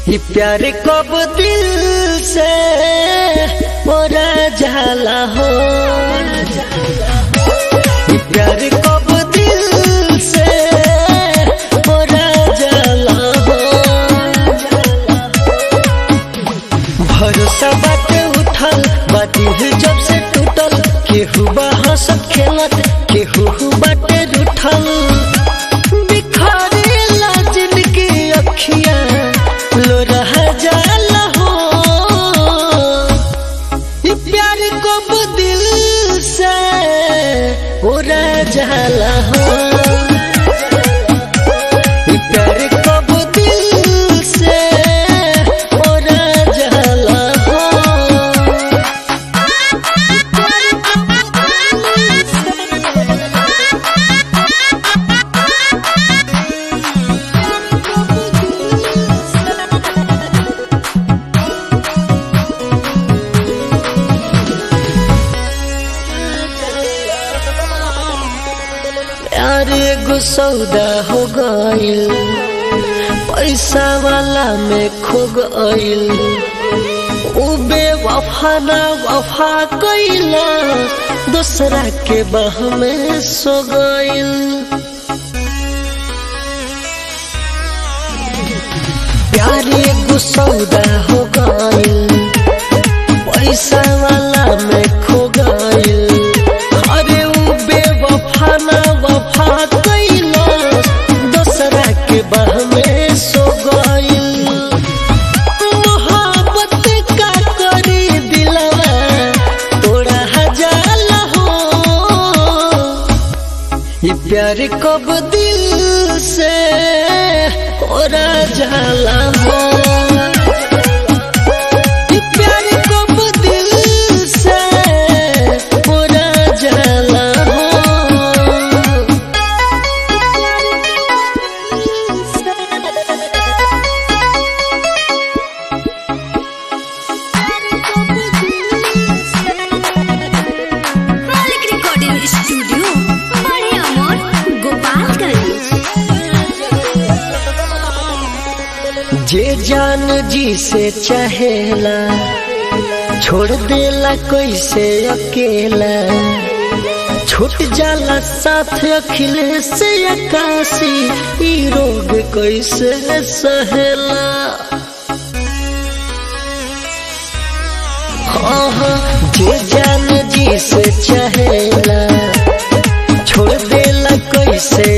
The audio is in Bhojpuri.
ये प्यार कब दिल से मोरा जाला हो ये प्यार कब दिल से मोरा जाला हो भरोसा बाटे उठल बाती जब से टूटल केहू बा हंसत खेलत केहू बाटे रूठल बिखरेला जिनकी अखियां लो रह जाला हो ये प्यार कब दिल से उड़ा जाला हो ये प्यार कब दिल से उड़ा जाला हो प्यार एगो सौदा हो गइल पैसा वाला में खो गइल उ बेवफा ना वफा कइला दूसरा के बाह में सो गइल प्यार एगो सौदा हो गइल पैसा वाला में खो गइल अरे उ बेवफा ना वफा कइला दूसरा के बाह में सो गइल मोहब्बत का करी दिलवा तोड़ा हजार हो ये प्यार कब दिल से ओरा जाला हो ये प्यार कब दिल से ओरा जाला हो मालिक रिकॉर्डिंग स्टूडियो बड़े अमोर गोपालगंज जे जान जी से चाहेला छोड़ देला कैसे अकेला छूट जाला साथ अखिलेश से अकाशी ई रोग कैसे सहेला हाँ जे जान जी से चाहेला छोड़ देला कैसे